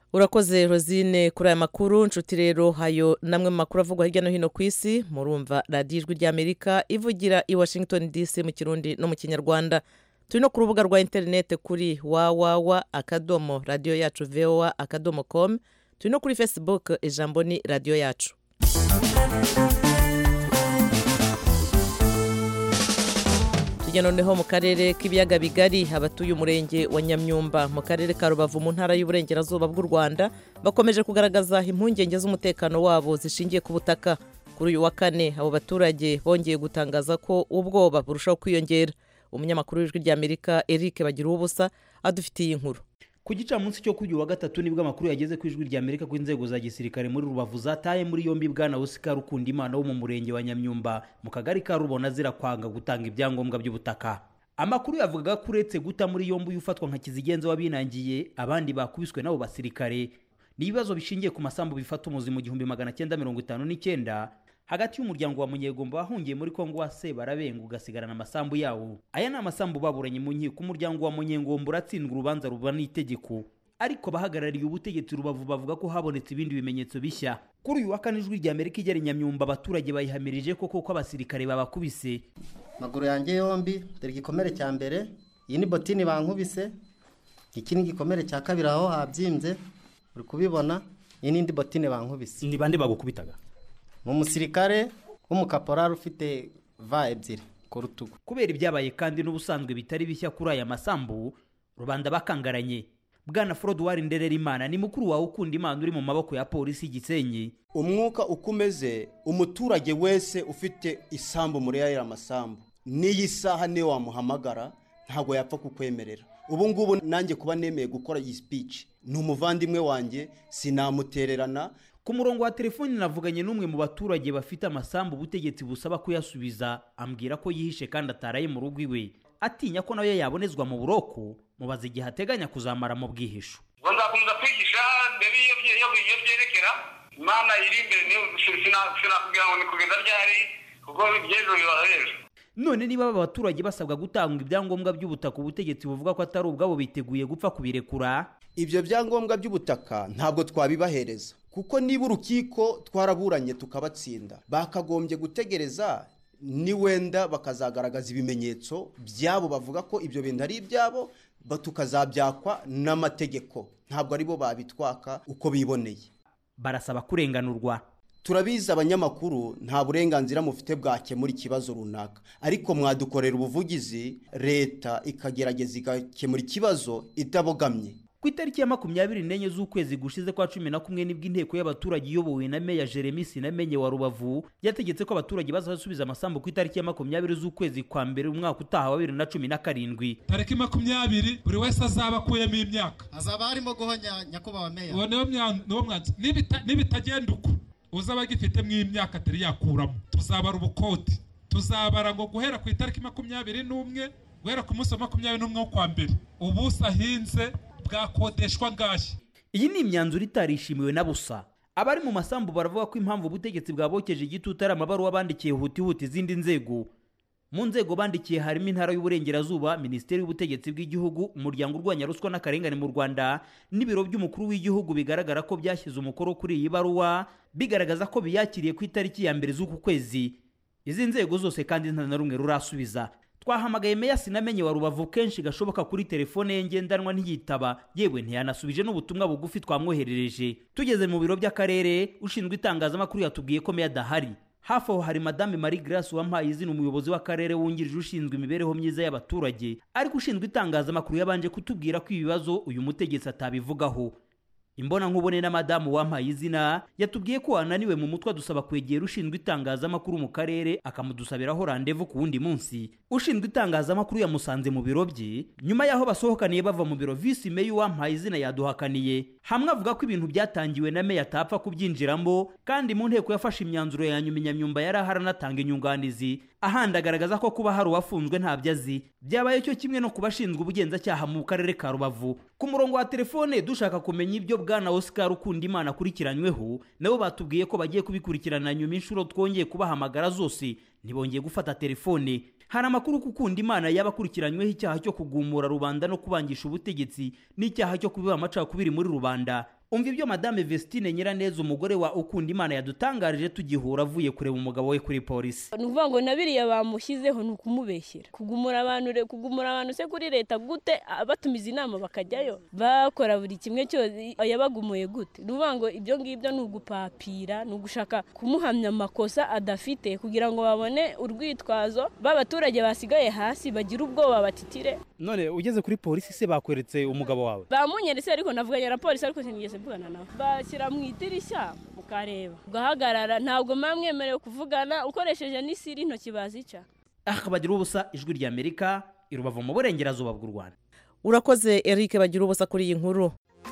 urakoze rosine kuri aya makuru nshuti rero hayo namwe mu makuru avugwa hirya no hino ku isi murumva radiyo ijwi ry'amerika ivugira i washington dc mu kirundi no mu kinyarwanda turi no ku rubuga rwa interineti kuri wawawa akadomo radiyo yacu voa akadomo com turi no kuri facebook ijambo ni radiyo yacu tujya noneho mu karere k'ibiyaga bigari abatuye umurenge wa nyamyumba mu karere ka rubavu mu ntara y'uburengerazuba bw'u rwanda bakomeje kugaragaza impungenge z'umutekano wabo zishingiye ku butaka kuri uyu wa kane abo baturage bongeye gutangaza ko ubwoba burushaho kwiyongera umunyamakuru w'ijwi ry'amerika eric bagira ubusa adufitiye inkuru ku gicamunsi cyo kuri uyu wa gatatu nibwo amakuru yageze ku ijwi rya amerika ko inzego za gisirikare muri rubavu zataye muri yombi bwana oscar ukundimana wo mu murenge wa nyamyumba mu kagari ka rubona zirakwanga gutanga ibyangombwa by'ubutaka amakuru yavugaga ko uretse guta muri yombi uyu ufatwa nka kizigenza wabinangiye abandi bakubiswe n'abo basirikare ni ibibazo bishingiye ku masambu bifata umuzi mu gihumbi magana cyenda mirongo itanu n'icyenda hagati y'umuryango wa munyegomba wahungiye muri kongo wa sebarabenga ugasigarana amasambu yawo aya ni amasambu baburanye mu nkiko umuryango wa munyengomba uratsindwa urubanza ruba n'itegeko ariko abahagarariye ubutegetsi rubavu bavuga ko habonetse ibindi bimenyetso bishya kuri uyu wa kane ijwi rya amerika igera nyamyumba abaturage bayihamirije koko ko abasirikare babakubise amaguru yanjye yombi dore igikomere cya mbere iyi ni botini bankubise iki ni igikomere cya kabiri aho habyimbye uri kubibona iyi n'indi botine bankubise ni bande bagukubitaga ni umusirikare w'umukaporari ufite va ebyiri ku rutugu kubera ibyabaye kandi n'ubusanzwe bitari bishya kuri aya masambu rubanda bakangaranye bwana forodwari ndererimana ni mukuru wawe ukunda imana uri mu maboko ya polisi gisenyi umwuka uko umeze umuturage wese ufite isambu muri aya masambu n'iyi saha niyo wamuhamagara ntabwo yapfa kukwemerera ubu ngubu nanjye kuba nemeye gukora iyi speech ni umuvandimwe wanjye sinamutererana ku murongo wa telefoni navuganye n'umwe mu baturage bafite amasambu ubutegetsi busaba kuyasubiza ambwira ko yihishe kandi ataraye mu rugo iwe atinya ko nayo yabonezwa mu buroko mubaza igihe ateganya kuzamara mu bwihisho ngo nzakomeza kwigisha mbere iyo byerekera imana iri imbere niyo sinakubwira ngo ni kugeza ryari kuko iby'ejo biba hejuru none niba aba baturage basabwa gutanga ibyangombwa by'ubutaka ubutegetsi buvuga ko atari ubwabo biteguye gupfa kubirekura ibyo byangombwa by'ubutaka ntabwo twabibahereza kuko niba urukiko twaraburanye tukabatsinda bakagombye gutegereza ni wenda bakazagaragaza ibimenyetso byabo bavuga ko ibyo bintu ari ibyabo tukazabyakwa n'amategeko ntabwo aribo babitwaka uko biboneye barasaba kurenganurwa turabizi abanyamakuru nta burenganzira mufite bwakemura ikibazo runaka ariko mwadukorera ubuvugizi leta ikagerageza igakemura ikibazo itabogamye ku itariki ya makumyabiri n'enye z'ukwezi gushize kwa cumi na kumwe nibwo inteko y'abaturage iyobowe na meya jeremy sinamenye wa rubavu yategetse ko abaturage bazasubiza amasambu ku itariki ya makumyabiri z'ukwezi kwa mbere umwaka utaha wa bibiri na cumi na karindwi tariki makumyabiri buri wese azaba akuyemo imyaka hazaba harimo guhonya nyakubahwa meya uwo niwo mwanzuro nibitagenda uko uzaba agifitemo imyaka atari yakuramo tuzabara ubukoti tuzabara ngo guhera ku itariki makumyabiri n'umwe guhera ku munsi wa makumyabiri n'umwe wo kwa mbere ubuso ahinze bwakodeshwa ngashya iyi ni imyanzuro itarishimiwe na busa abari mu masambu baravuga ko impamvu ubutegetsi bwabokeje igitutu ari amabaruwa bandikiye hutihuti izindi nzego mu nzego bandikiye harimo intara y'uburengerazuba minisiteri y'ubutegetsi bw'igihugu umuryango urwanya ruswa n'akarengane mu rwanda n'ibiro by'umukuru w'igihugu bigaragara ko byashyize umukoro kuri iyi baruwa bigaragaza ko biyakiriye ku itariki ya mbere z'uku kwezi izi nzego zose kandi nta na rumwe rurasubiza twahamagaye meya sinamenye wa rubavu kenshi gashoboka kuri telefone ye ngendanwa ntiyitaba yewe ntiyanasubije n'ubutumwa bugufi twamwoherereje tugeze mu biro by'akarere ushinzwe itangazamakuru yatubwiye ko meya adahari hafi aho hari madame marie grace wampaye izina umuyobozi w'akarere wungirije ushinzwe imibereho myiza y'abaturage ariko ushinzwe itangazamakuru yabanje kutubwira ko ibibazo uyu mutegetsi atabivugaho imbona nkubone na madamu wampaye izina yatubwiye ko wananiwe mu mutwe adusaba kwegera ushinzwe itangazamakuru mu karere akamudusabiraho randevu ku wundi munsi ushinzwe itangazamakuru yamusanze mu biro bye nyuma y'aho basohokaniye bava mu biro visi meya wampaye izina yaduhakaniye hamwe avuga ko ibintu byatangiwe na meya atapfa kubyinjiramo kandi mu nteko yafashe imyanzuro ya nyuma inyamyumba yari ahari anatanga inyunganizi ahandi agaragaza ko kuba hari uwafunzwe ntabyo azi byabaye cyo kimwe no ku bashinzwe ubugenzacyaha mu karere ka rubavu ku murongo wa telefone dushaka kumenya ibyo bwana oscar ukunda imana akurikiranyweho nabo batubwiye ko bagiye kubikurikirana nyuma inshuro twongeye kubahamagara zose ntibongeye gufata telefone hari amakuru ko ukunda imana yaba akurikiranyweho icyaha cyo kugumura rubanda no kubangisha ubutegetsi n'icyaha cyo kubiba amacakubiri muri rubanda umva ibyo madame vestine nyiraneza umugore wa ukunda imana yadutangarije tugihura avuye kureba umugabo we kuri polisi ni ukuvuga ngo na biriya bamushyizeho ni ukumubeshyera kugumura abantu re- kugumura abantu se kuri leta gute ah, batumiza inama bakajyayo bakora buri kimwe cyose yabagumuye gute ni ukuvuga ngo ibyo ngibyo ni ugupapira ni ugushaka kumuhamya amakosa adafite kugira ngo babone urwitwazo b'abaturage basigaye hasi bagira ubwoba batitire none ugeze kuri polisi se bakweretse umugabo wawe bamunyeretse ariko navuganye na polisi ariko sinigeze mvugana nawe bashyira mu idirishya mukareba ugahagarara ntabwo muba mwemerewe kuvugana ukoresheje n'isiri intoki bazica aha bagira ubusa ijwi rya amerika i rubavu mu burengerazuba bw'u rwanda urakoze eric bagira ubusa kuri iyi nkuru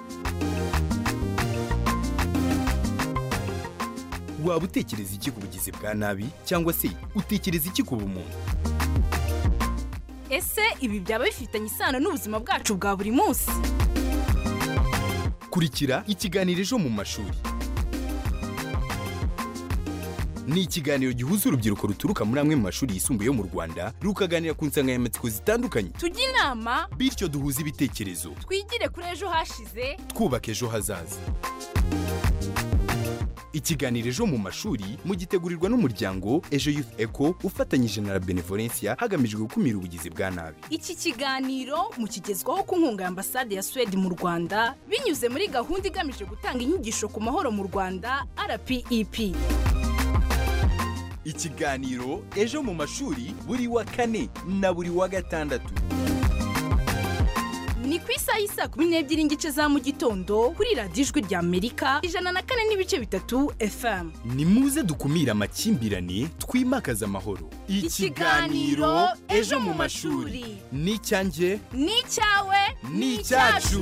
waba utekereza iki ku bugizi bwa nabi cyangwa se utekereza iki ku bumuntu ese ibi byaba bifitanye isano n'ubuzima bwacu bwa buri munsi kurikira ikiganiro ejo mu mashuri ni ikiganiro gihuza urubyiruko ruturuka muri amwe mu mashuri yisumbuye yo mu rwanda rukaganira ku nsanganyamatsiko zitandukanye tujye inama bityo duhuze ibitekerezo twigire kuri ejo hashize twubaka ejo hazaza ikiganiro ejo mu mashuri mugitegurirwa n'umuryango ejo youth eco ufatanyije na la benevolencia hagamijwe gukumira ubugizi bwa nabi iki kiganiro mukigezwaho ku nkunga ya ambasade ya suwede mu rwanda binyuze muri gahunda igamije gutanga inyigisho ku mahoro mu rwanda rpep ikiganiro ejo mu mashuri buri wa kane na buri wa gatandatu ni ku isaha y'isaa kumi n'ebyiri n'igice za mu gitondo kuri radiyo ijwi rya amerika ijana na kane n'ibice bitatu fm ni muze dukumire amakimbirane twimakaze amahoro Ikiganiro Ejo mu Mashuri. ni icyanjye ni icyawe ni icyacu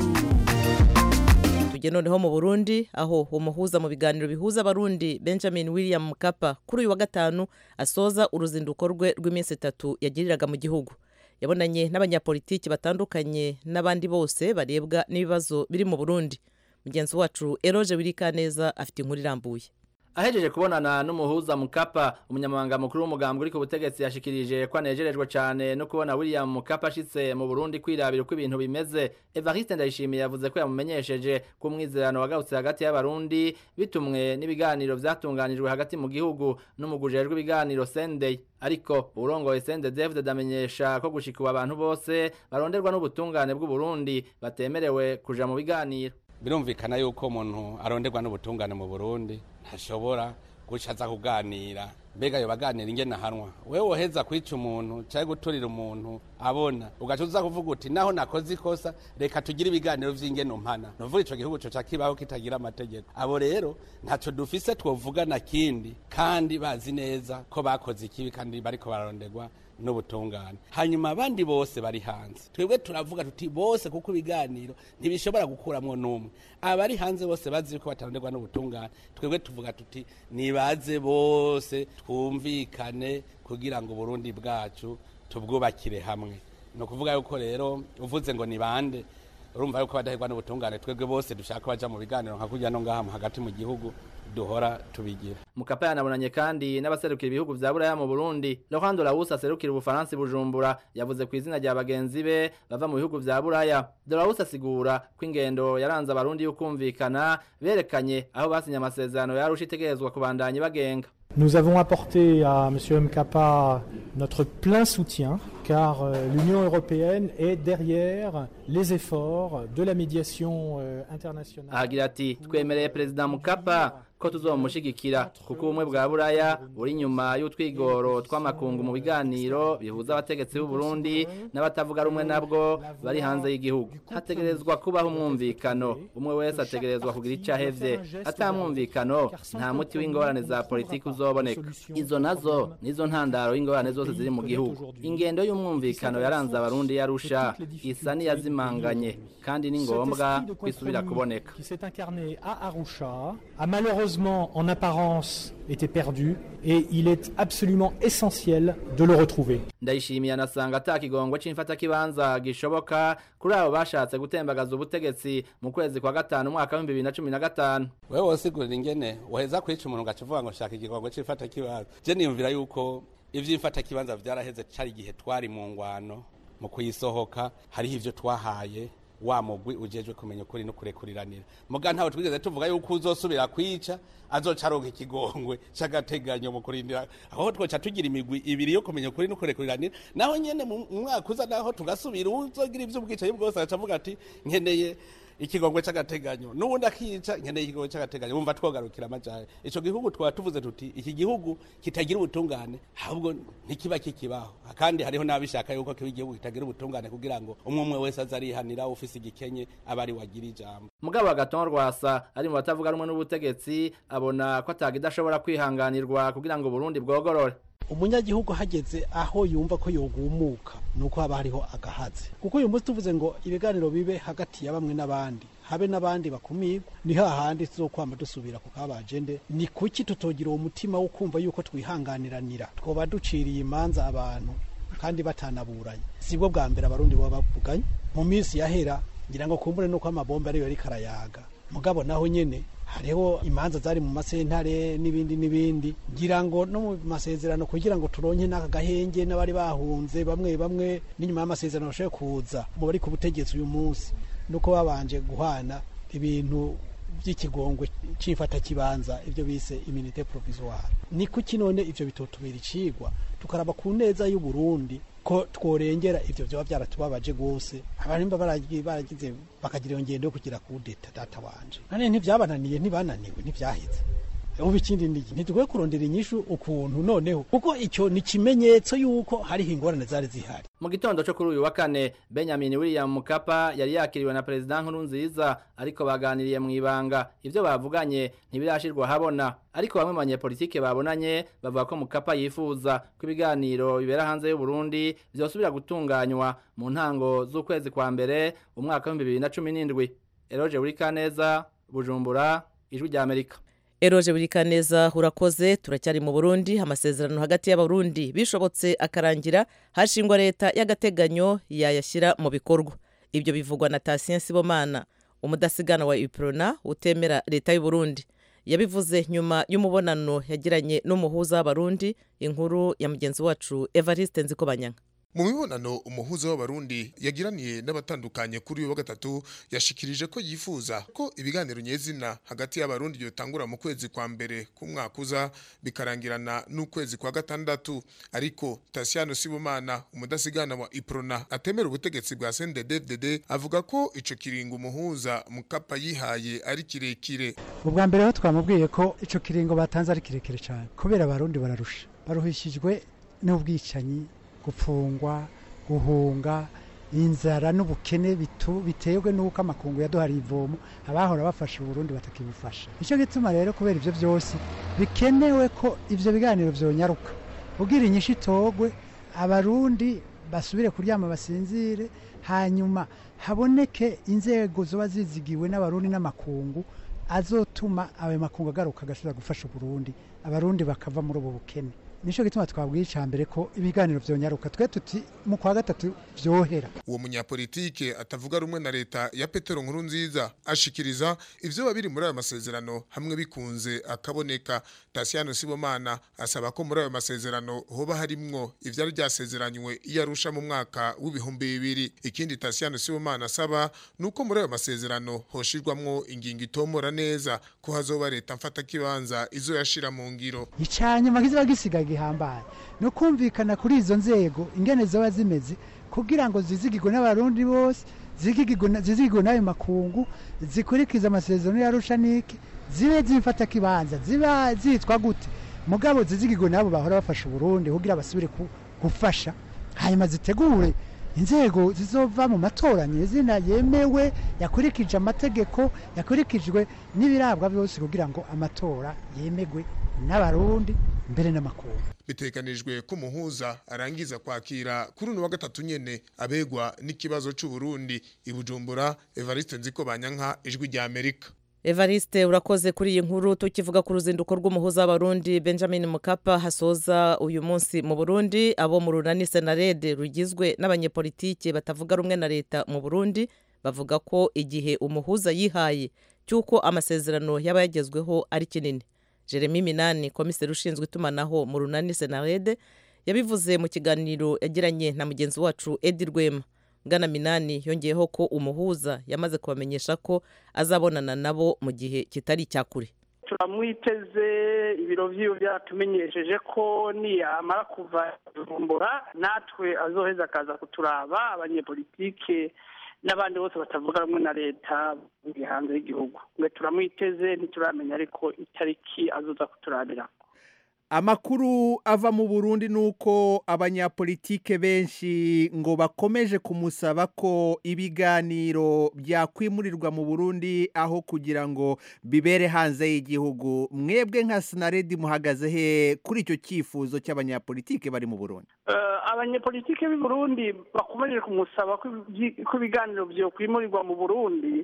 tujye noneho mu burundi aho umuhuza mu biganiro bihuza abarundi benjamin william mukapa kuri uyu wa gatanu asoza uruzinduko rwe rw'iminsi itatu yagiriraga mu gihugu yabonanye n'abanyapolitiki batandukanye n'abandi bose barebwa n'ibibazo biri mu burundi mugenzi wacu eroge wirikaneza afite inkuru irambuye ahejeje kubonana n'umuhuza mukapa umunyamabanga mukuru w'umugambwe uri ku butegetsi yashikirije ko anejerejwe cyane no kubona william mukapa ashitse mu burundi kwirabira uko ibintu bimeze evariste ndayishimiye yavuze ko yamumenyesheje ko umwizerano wagarutse hagati y'abarundi bitumwe n'ibiganiro vyatunganijwe hagati mu gihugu n'umugujejwe ibiganiro sendey ariko urongoye sende david amenyesha ko gushika abantu bose baronderwa n'ubutungane bw'uburundi batemerewe kuja mu biganiro birumvikana yuko umuntu aronderwa n'ubutungane mu burundi ntashobora guca aza kuganira mbega yo baganira ingene ahanwa wewe woheza kwica umuntu cyangwa guturira umuntu abona ugaca uza kuvuga uti naho nakoze ikosa reka tugire ibiganiro vy'ingene umpana nuvuga ico gihugu coca kibaho kitagira amategeko abo rero ntaco dufise twovugana kindi kandi bazi neza ko bakoze ikibi kandi bariko bararonderwa n'ubutungane hanyuma abandi bose bari hanze twebwe turavuga tuti bose kuko ibiganiro ntibishobora gukuramwo n'umwe abari hanze bose bazi yuko bataronderwa n'ubutungane twebwe tuvuga tuti nibaze bose twumvikane kugira ngo uburundi bwacu tubwubakire hamwe ni ukuvuga yuko rero uvuze ngo ni bande urumva yuko badahirwa n'ubutungane twebwe bose dushaka baja mu biganiro nka kurya no ngaha hagati mu gihugu duhora tubigira mukapa yanabonanye kandi n'abaserukira ibihugu vya buraya mu burundi laurent dorawus aserukira ubufaransa i bujumbura yavuze ku izina rya bagenzi be bava mu bihugu vya buraya dorawus asigura ko ingendo yaranze abarundi y'ukumvikana berekanye aho basinye amasezerano yarusha itegerezwa kubandanya bagenga Nous avons apporté à M. Mkapa notre plein soutien car euh, l'Union européenne est derrière les efforts de la médiation euh, internationale. ahagira ati twemereye perezida mukapa ko tuzomushigikira kuko ubumwe bwa buraya buri inyuma y'utwigoro tw'amakungu mu biganiro bihuza abategetsi b'u Burundi n'abatavuga rumwe nabwo bari hanze y'igihugu hategerezwa kubaho umwumvikano umwe wese ategerezwa kugira icyo ahevye atamwumvikano nta muti w'ingorane za politiki uzoboneka izo nazo nizo ntandaro y'ingorane zose ziri mu gihugu ingendo y'umwumvikano yaranze abarundi yarusha isa n'iyazimanganye kandi ni ngombwa ko isubira kuboneka qui s'est incarné à Arusha a malheureusement en apparence été perdu et il est absolument essentiel de le retrouver. ndayishimiye anasanga ata kigongo c'imfatakibanza gishoboka kuri abo bashatse gutembagaza ubutegetsi mu kwezi kwa gatanu umwaka w'ibihumbi bibiri na cumi na gatanu wewe wosigurira ingene uheza kwica umuntu ugaca uvuga ngo shaka igigongo c'ifata kibanza je niyumvira yuko ivy'imfata kibanza vyaraheze cari igihe twari mu ngwano mu kuyisohoka hariho ivyo twahaye wa mugwi ujejwe kumenya ukuri no kurekuriranira muga ntawe twigeze tuvuga yuko uzosubira kwica azoca aronka ikigongwe c'agateganyo mu kurindira aho twoca tugira imigwi ibiri yo kumenya ukuri no kurekuriranira naho nyene mu mwaka uza naho tugasubira uzogira ivy'ubwicanyi bwose agaca avuga ati nkeneye ikigongwe c'agateganyo n'ubundi akica nkeneye ikigongwe c'agateganyo wumva twogarukira amajahe ico gihugu twaba tuvuze tuti iki gihugu kitagira ubutungane ahubwo ntikiba kikibaho kandi hariho n'abishaka yuko kiba igihugu kitagira ubutungane kugira ngo umwe umwe wese aze arihanira ufise igikenye aba ari wagira ijambo mugabo agaton rwasa ari mu batavuga rumwe n'ubutegetsi abona ko atagidashobora kwihanganirwa kugira ngo Burundi bwogorore umunyagihugu hageze aho yumva ko yogumuka nuko haba hariho agahaze kuko uyu munsi tuvuze ngo ibiganiro bibe hagati ya bamwe n'abandi habe n'abandi bakumirwa ni hahandi tuzokwama dusubira ku kabajende ni kuki tutogira uwo mutima wo kumva yuko twihanganiranira twoba duciriye imanza abantu kandi batanaburanye sibwo bwa mbere abarundi baba bavuganye mu minsi yahera ngira ngo kumbure nuko amabombe ariyo ariko arayaga mugabo naho nyene hariho imanza zari mu masentare n'ibindi n'ibindi ngira ngo no mu masezerano kugira ngo turonke n'aka gahenge n'abari bahunze bamwe bamwe n'inyuma y'amasezerano bashobore kuza mu bari ku butegetsi uyu munsi nuko babanje guhana ibintu by'ikigongwe cy'ifata kibanza ibyo bise iminite provisoire ni kuki none ivyo bitotubera icigwa tukaraba ku neza y'u Burundi ko tworengera ivyo vyoba byaratubabaje gose abarimba baragize bakagira iyo ngendo yo kugira kudeta data wanje none ntivyabananiye ntibananiwe ntivyaheze ubu ikindi niki ntitugwe kurondera inyishu ukuntu noneho kuko icyo ni ikimenyetso y'uko hariho ingorane zari zihari mu gitondo cyo kuri uyu wa kane benjamin william mukapa yari yakiriwe na perezida nkurunziza ariko baganiriye mu ibanga ibyo bavuganye ntibirashirwa habona ariko bamwe mu banyepolitike babonanye bavuga ko mukapa yifuza ko ibiganiro bibera hanze y'u Burundi byosubira gutunganywa mu ntango z'ukwezi kwa mbere umwaka w'ibihumbi bibiri na cumi n'indwi eroge burikaneza bujumbura ijwi rya amerika eroje buri kaneza urakoze turacyari mu burundi amasezerano hagati y'abarundi bishobotse akarangira hashingwa leta y'agateganyo yayashyira mu bikorwa ibyo bivugwa na tasien sibomana umudasigana wa iprona utemera leta y'uburundi yabivuze nyuma y'umubonano yagiranye n'umuhuza w'abarundi inkuru ya mugenzi wacu evariste nzikobanyanga mu mibonano umuhuza w'abarundi yagiraniye n'abatandukanye kuri uyu wa gatatu yashikirije ko yifuza ko ibiganiro nyezina hagati y'abarundi byotangura mu kwezi kwa mbere k'umwaka uza bikarangirana n'ukwezi kwa gatandatu ariko Tasiano Sibomana umudasigana wa Iprona atemera ubutegetsi bwa CNDD-FDD avuga ko ico kiringo umuhuza mukapa yihaye ari kirekire ubwa mbere ho twamubwiye ko ico kiringo batanze ari kirekire cyane kubera abarundi bararusha baruhishijwe n'ubwicanyi gupfungwa guhunga inzara n'ubukene biterwe n'uko amakungu yaduhariye ivomo abahora bafasha uburundi batakibufasha nicyo gituma rero kubera ibyo byose bikenewe ko ibyo biganiro byonyaruka ubwira inyishu itogwe abarundi basubire kuryama basinzire hanyuma haboneke inzego ziba zizigiwe n'abarundi n'amakungu azotuma ayo makungu agaruka agashobora gufasha uburundi abarundi bakava muri ubu bukene nicyo gituma twabwiye icya mbere ko ibiganiro byonyaruka twe tuti mu kwa gatatu byohera uwo munyapolitike atavuga rumwe na leta ya petero nkuru nziza ashikiriza ivyo biri muri ayo masezerano hamwe bikunze akaboneka tasiyano sibomana asaba ko muri ayo masezerano hoba harimwo ivyari byasezeranywe iyo arusha mu mwaka w'ibihumbi bibiri ikindi tasiyano sibomana asaba nuko muri ayo masezerano hoshirwamwo ingingo itomora neza ko hazoba leta mfata kibanza izo yashira mu ngiro icanyuma kiziba gisigaye gihambaye no kumvikana kuri izo nzego ingene zoba zimeze kugira ngo zizigirwe n'abarundi bose zizigirwe n'ayo makungu zikurikiza amasezerano yarusha niki zibe zifata kibanza ziba zitwa gute mugabo zizigirwe n'abo bahora bafasha uburundi kugira basubire gufasha hanyuma zitegure inzego zizova mu matora nyezina yemewe yakurikije amategeko yakurikijwe n'ibirabwa byose kugira ngo amatora yemegwe n'abarundi mbere n'amakungu biteganijwe ko umuhuza arangiza kwakira kuri uno wa gatatu nyene abegwa n'ikibazo c'u Burundi ibujumbura Evariste Nziko Banyanka ijwi rya Amerika evariste urakoze kuri iyi nkuru tukivuga ku ruzinduko rw'umuhuza w'abarundi benjamin mukapa hasoza uyu munsi mu burundi abo mu runani senarede rugizwe n'abanyepolitike batavuga rumwe na leta mu burundi bavuga ko igihe umuhuza yihaye cy'uko amasezerano yaba yagezweho ari kinini jeremy minani komiseri ushinzwe itumanaho mu runani senarede yabivuze mu kiganiro yagiranye na mugenzi wacu edi rwema bwana minani yongeyeho ko umuhuza yamaze kubamenyesha ko azabonana nabo mu gihe kitari icya kure turamwiteze ibiro by'iwe byaratumenyesheje ko niyamara kuva kuvumbura natwe azoheza akaza kuturaba abanyepolitike n'abandi bose batavuga rumwe na leta bari hanze y'igihugu mwe turamwiteze ntituramenya ariko itariki azoza kuturabira amakuru ava mu burundi ni uko abanyapolitike benshi ngo bakomeje kumusaba ko ibiganiro byakwimurirwa mu burundi aho kugira ngo bibere hanze y'igihugu mwebwe nka sinaredi muhagaze he kuri icyo cyifuzo cy'abanyapolitike bari mu burundi abanyepolitike b'i burundi bakomeje kumusaba ko ibiganiro byakwimurirwa mu burundi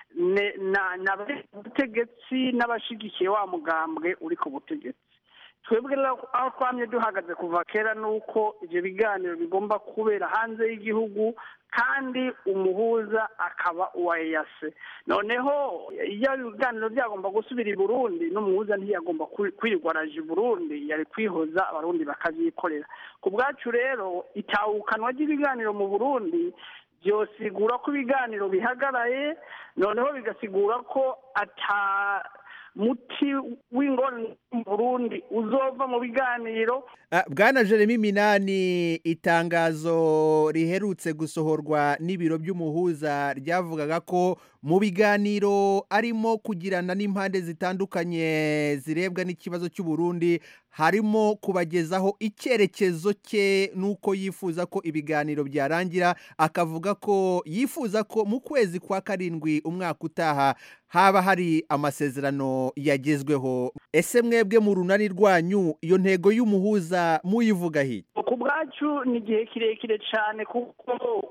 ni abategetsi n'abashigikiye wa mugambwe uri ku butegetsi twebwe aho twamye duhagaze kuva kera ni uko ibyo biganiro bigomba kubera hanze y'igihugu kandi umuhuza akaba uwa eyase noneho iyo ibiganiro byagomba gusubira i burundi n'umuhuza ntiyagomba kwirirwa araje i burundi yari kwihoza abarundi bakabyikorera ku bwacu rero itahukanwa ry'ibiganiro mu burundi byosigura ko ibiganiro bihagaraye noneho bigasigura ko ata muti w'ingorane mu burundi uzova mu biganiro bwana jeremy minani itangazo riherutse gusohorwa n'ibiro by'umuhuza ryavugaga ko mu biganiro arimo kugirana n'impande zitandukanye zirebwa n'ikibazo cy'uburundi harimo kubagezaho icyerekezo cye n'uko yifuza ko ibiganiro byarangira akavuga ko yifuza ko mu kwezi kwa karindwi umwaka utaha haba hari amasezerano yagezweho ese mwebwe mu runani rwanyu iyo ntego y'umuhuza muyivuga hirya ku bwacu ni igihe kirekire cyane kuko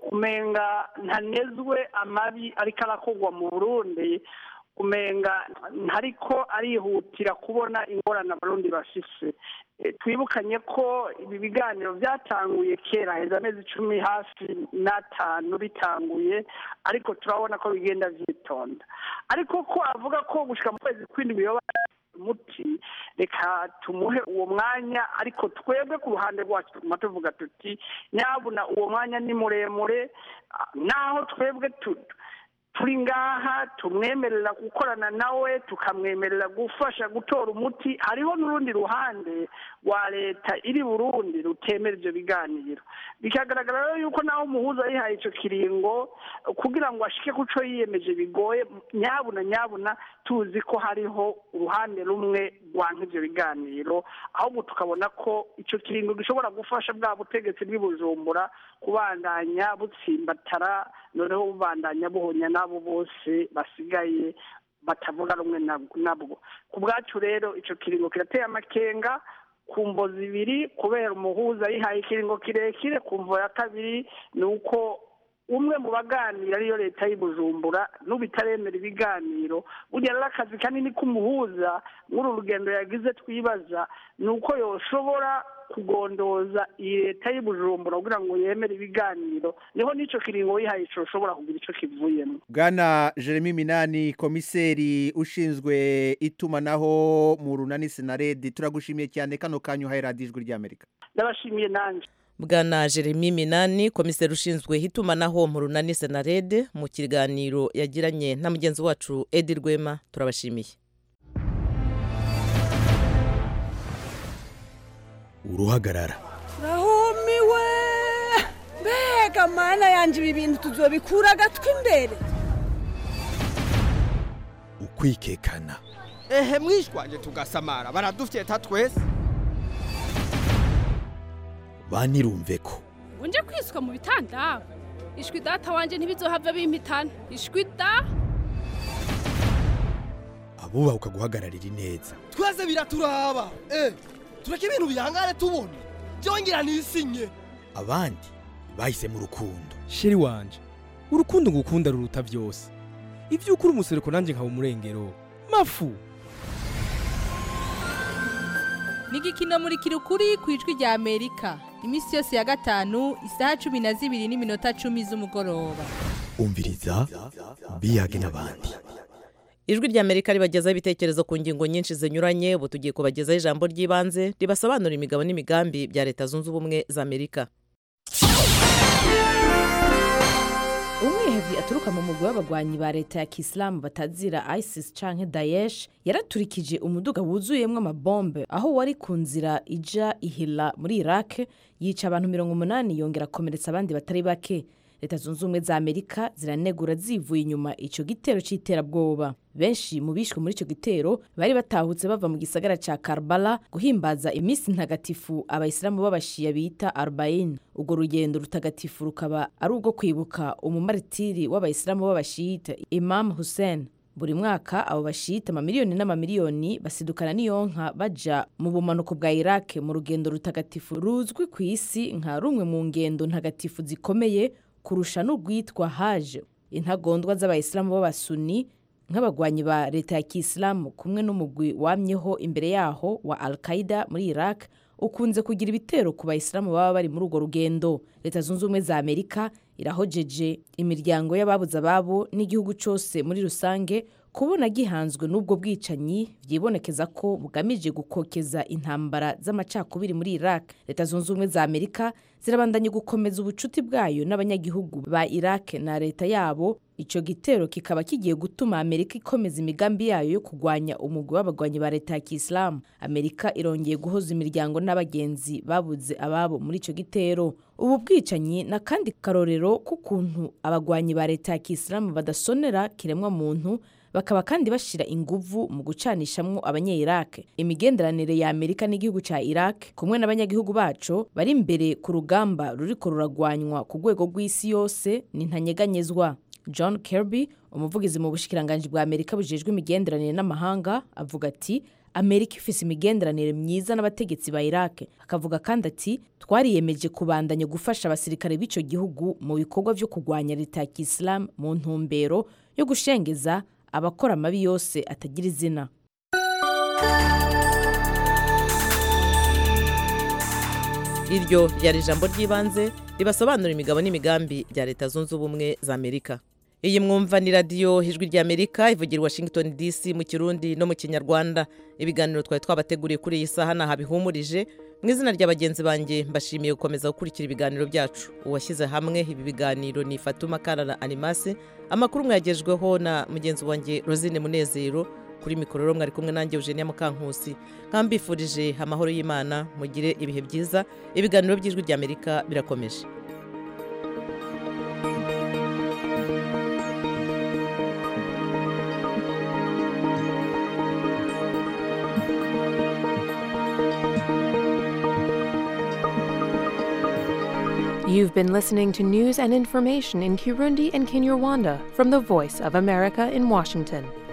umenga ntanezwe amabi ariko arakorwa mu burundi umenga ntariko arihutira kubona ingorane abarundi bafise twibukanye ko ibi biganiro byatanguye kera heza amezi icumi hafi n'atanu bitanguye ariko turabona ko bigenda byitonda ariko ko avuga ko gushyira mu kwezi kw'indwi yoba umuti reka tumuhe uwo mwanya ariko twebwe ku ruhande rwacu tuguma tuvuga tuti nyabuna uwo mwanya ni muremure naho twebwe turi ngaha tumwemerera gukorana nawe tukamwemerera gufasha gutora umuti hariho n'urundi ruhande rwa leta iri burundi rutemera ibyo biganiro bikagaragara rero yuko nawe umuhuza yihaye icyo kiringo kugira ngo ashike ku cyo yiyemeje bigoye nyabuna nyabuna tuzi ko hariho uruhande rumwe rwanka ibyo biganiro ahubwo tukabona ko icyo kiringo gishobora gufasha bwa butegetsi bw'ibujumbura kubandanya butsimbatara noneho bubandanya buhonya n'abo bose basigaye batavuga rumwe nabwo ku bwacu rero icyo kiringo kirateye amakenga ku mvo zibiri kubera umuhuza yihaye ikiringo kirekire ku mvo ya kabiri ni uko umwe mu baganira ariyo leta y'ubujumbura n'ubu itaremera ibiganiro burya rero akazi kanini k'umuhuza muri uru rugendo yagize twibaza ni uko yoshobora kugondoza iyi leta y'ubujumbura kugira ngo yemere ibiganiro niho n'icyo kiringo wihaye ushobora kugira icyo kivuyemo bwana jeremy minani komiseri ushinzwe itumanaho mu runani sinaredi turagushimiye cyane kano kanyu uhaye radiyo ijwi ry'amerika ndabashimiye nanjye bwana jeremy minani komiseri ushinzwe itumanaho mu runani senarede mu kiganiro yagiranye na mugenzi wacu edi rwema turabashimiye uruhagarara rahumiwe mbega mana yanjye ibi bintu tuzobikura agatwi imbere ukwikekana ehe mwishwanje tugasamara baradufyeta twese banirumve ko unje kwiswa mu bitanda ishwi data wanje ntibizohava bimpitana ishwi da abubaha ukaguhagararira ineza twese biraturaba eh tureke ibintu bihangare tubona byongera nisinye abandi bahisemo urukundo sheri wanje urukundo ngukunda ruruta byose ibyo ukuri umusereko nanjye nkaba umurengero mafu ni igikino muri kirukuri ku ijwi rya amerika iminsi yose ya gatanu isaha cumi na zibiri n'iminota cumi z'umugoroba umviriza biyage n'abandi ijwi ry'amerika ribagezaho ibitekerezo ku ngingo nyinshi zinyuranye ubu tugiye kubagezaho ijambo ry'ibanze ribasobanura imigabo n'imigambi bya leta zunze ubumwe za amerika umwihevyi aturuka mu mugwi w'abagwanyi ba leta ya kisilamu batazira isis canke daesh yaraturikije umuduga wuzuyemwo amabombe aho wari ku nzira ija ihila muri iraq yica abantu mirongo umunani yongera akomeretsa abandi batari bake leta zunze ubumwe za amerika ziranegura zivuye inyuma ico gitero c'iterabwoba benshi mu bishwe muri ico gitero bari batahutse bava mu gisagara ca karbala guhimbaza iminsi ntagatifu abayisilamu b'abashiya bita arbain urwo rugendo rutagatifu rukaba ari urwo kwibuka umumaritiri w'abayisilamu b'abashiyita imam hussein buri mwaka abo bashiyita amamiliyoni n'amamiliyoni basidukana n'iyonka baja mu bumanuko bwa iraq mu rugendo rutagatifu ruzwi ku isi nka rumwe mu ngendo ntagatifu zikomeye kurusha n'urwitwa haje intagondwa z'abayisilamu b'abasuni nk'abagwanyi ba leta ya kisilamu kumwe n'umugwi wamyeho imbere yaho wa al qaida muri iraq ukunze kugira ibitero ku bayisilamu baba bari muri urwo rugendo leta zunze ubumwe za amerika irahojeje imiryango y'ababuze ababo n'igihugu cyose muri rusange kubona gihanzwe n'ubwo bwicanyi byibonekeza ko bugamije gukokeza intambara z'amacakubiri muri iraq leta zunze ubumwe za amerika zirabandanya gukomeza ubucuti bwayo n'abanyagihugu ba iraq na leta yabo icyo gitero kikaba kigiye gutuma amerika ikomeza imigambi yayo yo kurwanya umugwi w'abagwanyi ba leta ya kisilamu amerika irongeye guhoza imiryango n'abagenzi babuze ababo muri icyo gitero ubu bwicanyi ni akandi karorero k'ukuntu abagwanyi ba leta ya kisilamu badasonera kiremwa muntu bakaba kandi bashyira inguvu mu gucanishamwo abanye-iraq imigenderanire ya amerika n'igihugu cya iraq kumwe n'abanyagihugu bacu bari imbere ku rugamba ruriko ruragwanywa ku rwego rw'isi yose ni ntanyeganyezwa john kirby umuvugizi mu bushikiranganji bwa amerika bujejwe imigenderanire n'amahanga avuga ati amerika ifise imigenderanire myiza n'abategetsi ba iraq akavuga kandi ati twariyemeje kubandanya gufasha abasirikare b'icyo gihugu mu bikorwa byo kurwanya leta ya kisilamu mu ntumbero yo gushengeza abakora amabi yose atagira izina iryo ryari ijambo ry'ibanze ribasobanura imigabo n'imigambi bya leta zunze ubumwe za amerika iyi mwumva ni radiyo ijwi ry'amerika ivugira i washington dc mu kirundi no mu kinyarwanda ibiganiro twari twabateguriye kuri iyi saha ntaho bihumurije mu izina rya bagenzi banjye mbashimiye gukomeza gukurikira ibiganiro byacu uwashyize hamwe ibi biganiro ni fatuma karara animase amakuru mwagejweho na mugenzi wanjye rosine munezero kuri mikoro mwari kumwe nanjye eugenia mukankusi nkambifurije amahoro y'imana mugire ibihe byiza ibiganiro by'ijwi ry'amerika birakomeje You've been listening to news and information in Kirundi and Kinyarwanda from the Voice of America in Washington.